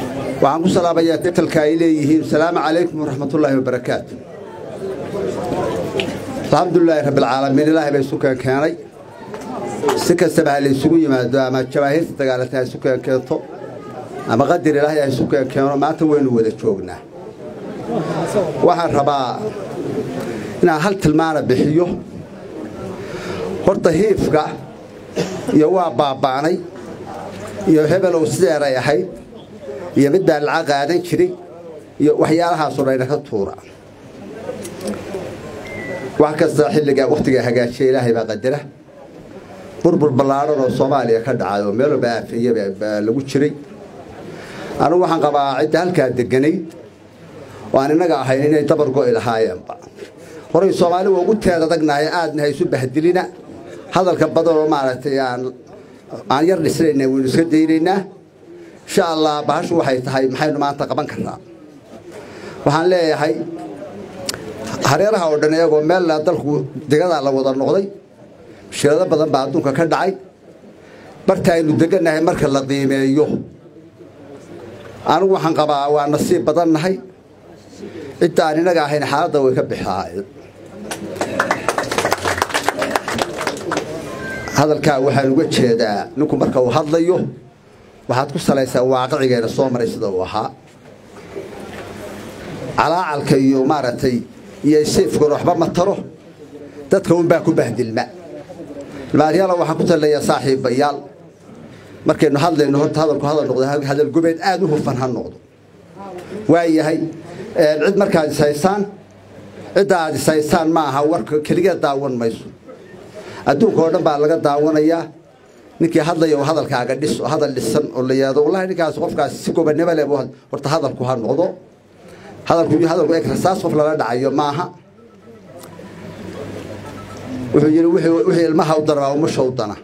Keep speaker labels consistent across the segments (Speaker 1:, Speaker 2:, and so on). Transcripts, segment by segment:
Speaker 1: waxaan ku salaamayaa titalka ay leeyihiin asalaamu calaykum waraxmatullaahi wabarakaatu alxamdulilaahi rabbilcaalamiin ilaahay baa isu keen keenay si kastaba ha laysugu yimaado ama jabaahiirta dagaalata ha isu keen keento ama qadir ilaahay ha isu keen keeno maanta waynu wada joognaa waxaan rabaa inaan hal tilmaana bixiyo horta hiifka iyo waa baaba'nay iyo hebelow sideeray ahayd iyo mid baa laca qaadan jiray iyo waxyaalahaasoo dhayna ka tuura wax kasta xilligaa wakhtigaa hagaajiya ilaahay baa qadara burbur ballaadhan oo soomaaliya ka dhacay oo meel walba aafeeye baa lagu jiray anugu waxaan qabaa cidda halkaa deganayd oo aan innaga ahayn inay dabar go'i lahaayeenba horay soomaali waa ugu teed adagnahay aadna ha isu bahdilina hadalka badan oo maaragtay aan aan yar dhisnayna waynu iska daynaynaa insha allah bahashu waxay tahay maxaynu maanta qaban karnaa waxaan leeyahay hareeraha oo dhan iyagoo meel dalku degadaa la wada noqday shirado badan baa adduunka ka dhacay barta aynu degannahay marka la qiimeeyo anigu waxaan qabaa waa nasiib badan nahay cidda aan inaga ahayn xaaladda way ka bixaayeen hadalkaa waxaan uga jeedaa ninku marka uu hadlayo waxaad ku salaysaa waaqicigeena soo maray sida uu ahaa calaacalka iyo maaragtay iyo sayfkuna waxba ma taro dadka unbaa ku bahdilma ilmaaryaala waxaan ku talilayaa saaxiibayaal markaynu hadlayno horta hadalku hadal noqdo hadal gubeed aada u hufan ha noqdo waayahay cid markaad ishaysaan cidda aad ishaysaan ma aha warka keligeed daawan mayso adduunka oo dhan baa laga daawanayaa ninkii hadlaya oo hadalkaaga dhis oo hadal dhisan oo la yidhahdo wallahi ninkaas qofkaas si gobannimo leh horta hadalku ha noqdo hadalku hadalku exercise qof lala dhacayo maaha wuxuu yidhi wixii ilmaha u dana waa umusha u dana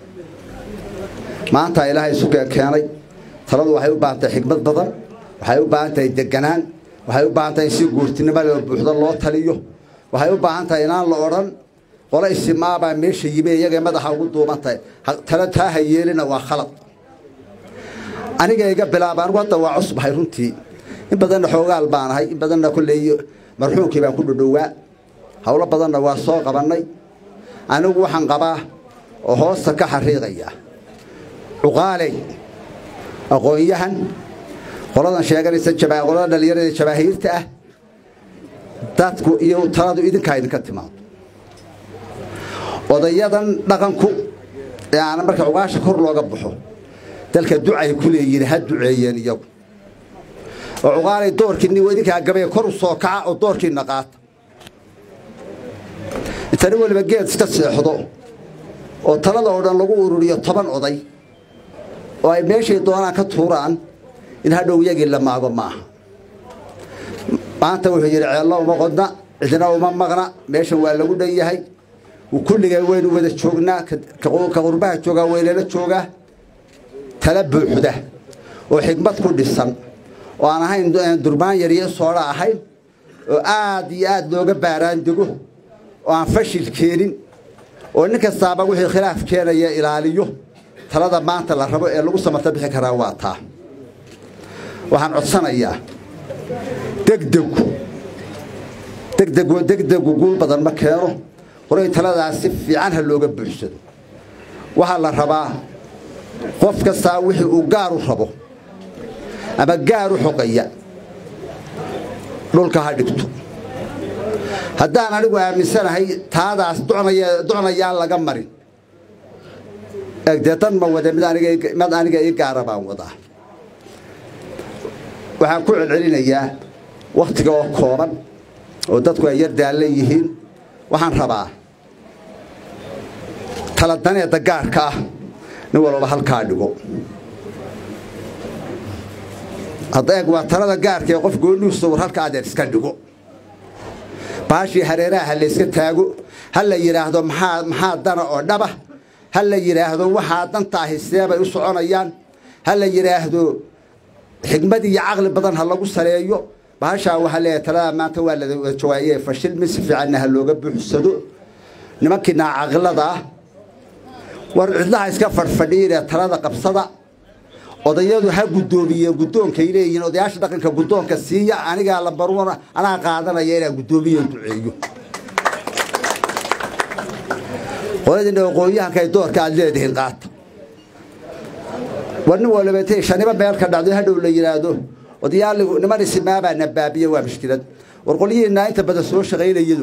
Speaker 1: maanta ilaahay isu keenay taladu waxay u baahan tahay xikmad badan waxay u baahan tahay deganaan waxay u baahan tahay in si guurtinimo leh oo buuxda loo taliyo waxay u baahan tahay inaan la odhan qole isimaabaa meesha yimi iyagay madaxa ugu duuban tahay tala taa ha yeelina waa khalad aniga iga bilaaba anigu hadda waa cusbahay runtii in badanna xoogaal baan ahay in badanna kolley marxuumkii baan ku dhodhowaa howlo badanna waa soo qabannay anigu waxaan qabaa oo hoosta ka xariiqaya cuqaaley aqoon-yahan qoladan sheeganaysa qolada dhallinyarada jabaahiirta ah dadku iyo taladu idinkaa idinka timaado odayadan dhaqanku ee aana marka cuqaasha kor looga baxo dalka ducay ku leeyihin ha duceeyeen iyagu oo cuqaalay doorkiinni idinkaa gabee kor u soo kaca oo doorkiinna qaata intani weliba geed iska seexdo oo talada oo dhan lagu ururiyo toban oday oo ay meeshay doonaan ka tuuraan in hadhow iyagii la maago maaha maanta wuxuu yidhi ceello uma qodna cidina uma maqna meeshan waa lagu dhan yahay kulligeen waynu wada joognaa ka qurbaha joogaa waynala joogaa tala buuxda oo xikmad ku dhisan oo aan ahayn durmaan yariyo soodha ahayn oo aad iyo aad looga baaraan dego oo aan fashil keenin oo nin kastaaba wixii khilaaf keenaya ilaaliyo talada maanta la rabo ee lagu samata bixi karaa waa taa waxaan codsanayaa degdegu degdegu degdegu guul badan ma keeno horay taladaas si fiican ha looga buuxsado waxaa la rabaa qof kastaa wixii uu gaar u rabo ama gaar u xoqaya dhulka ha dhigto haddaan anigu aaminsanahay taadaas docnayaan laga marin dee dan ma wade mid aniga ii gaara baan wadaa waxaan ku celcelinayaa wakhtiga oo kooban oo dadku ay yar daallan yihiin waxaan rabaa taladaneeda gaarka ah nin walba halkaa dhigo hadda eeg waa talada gaarka ee qof goonihiisa war halka adeer iska dhigo baashii hareeraha ha layska taago ha la yidhaahdo maxaa maxaa dana oo dhaba ha la yidhaahdo waxaa dantaahi seebay u soconayaan ha la yidhaahdo xigmad iyo caqli badan ha lagu saleeyo bahashaa waxaa leeyahay talada maanta waa la jawaaye fashilmi si fiicanna ha looga buuxsado nimankii naacaqilada ah war cidlaha iska fadhfadhiinee talada qabsada odayadu ha guddoomiyeen guddoonkay leeyihiin odayaasha dhaqanka guddoonka siiya anigaa lambarwana anaa qaadanaya inaan guddoomiyo duceeyo qoladina aqoon-yahanka ay doorka aad leedihiin qaata war nin waliba intay shaniba meel ka dhacdo hadhow la yidhaahdo odayaal niman isimaabaa na baabiye waa mushkilad war qolyihiinaa inta badan soo shaqaynayadu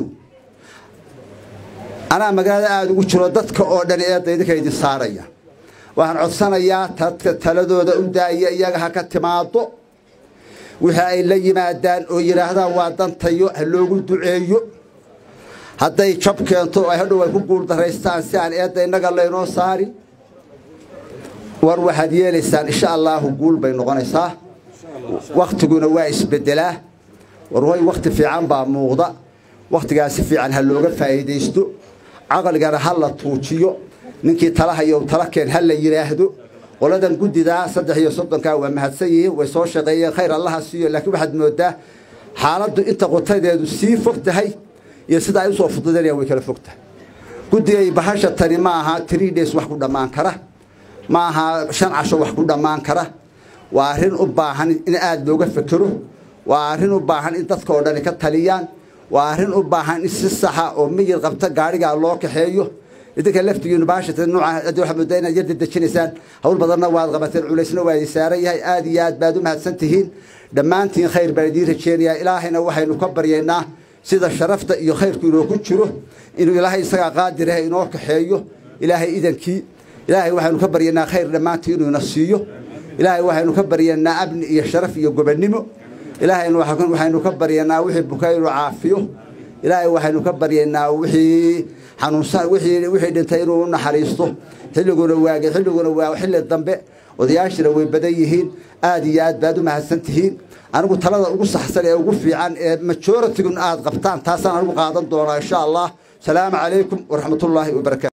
Speaker 1: anaa magaalada aada ugu jiro dadka oo dhan eedda idinka idin saaraya waxaan codsanayaa dadka taladooda u daaya iyaga ha ka timaado wixii ay la yimaadaan oo yidhaahdaan waa dantayo ha loogu duceeyo hadday jab keento ay hadhow ay ku guuldaraystaan si aan eedda innaga laynoo saari war waxaad yeelaysaan insha allaahu guul bay noqonaysaa wakhtiguna waa isbedelaa war way wakhti fiican baa muuqda wakhtigaasi fiican ha looga faa'iidaysto caqligana ha la tuujiyo ninkii talahayo tala keen ha la yidhaahdo qoladan guddidaa saddex iyo soddonkaa waa mahadsan yihiin way soo shaqeeyeen khayr allaha siiyo laakiin waxaad moodaa xaaladdu inta qotadeedu sii fog tahay iyo sida ay usoo fududanayaan way kala fog tahay guddigay bahasha tani ma aha three days wax ku dhammaan kara ma aha shan casho wax ku dhammaan kara waa arrin u baahan in aada looga fekero waa arrin u baahan in dadka oo dhani ka taliyaan waa arrin u baahan in si saxa oo miyir qabta gaadhigaa loo kaxeeyo idinka laftigiinu baashata nuuca hadii waxaad moodaa inaad yar dedejinaysaan hawl badanna waad qabateen culaysna waa idin saaran yahay aada iyo aad baad u mahadsan tihiin dhammaantiin khayr baan idiin rajeenayaa ilaahayna waxaynu ka baryaynaa sida sharafta iyo khayrku inooku jiro inuu ilaahay isagaa qaadiraha inoo kaxeeyo ilaahay idankii ilaahay waxaynu ka baryaynaa khayr dhammaantii inuu ina siiyo ilaahay waxaynu ka baryaynaa amni iyo sharaf iyo gobonnimo ilaahayna waxaynu ka baryaynaa wixii buka inuu caafiyo ilaahay waxaynu ka baryaynaa wixii xanuunsan wixii wixii dhintay inuu u naxariisto xilliguna waage xilliguna waa xilli dambe odayaashina way badan yihiin aad iyo aad baad u mahadsan tihiin anigu talada ugu saxsan ee ugu fiican ee majoritigun aad qabtaan taasaan anigu qaadan doonaa insha allah salaamu calaykum waraxmatullaahi wabarakaatu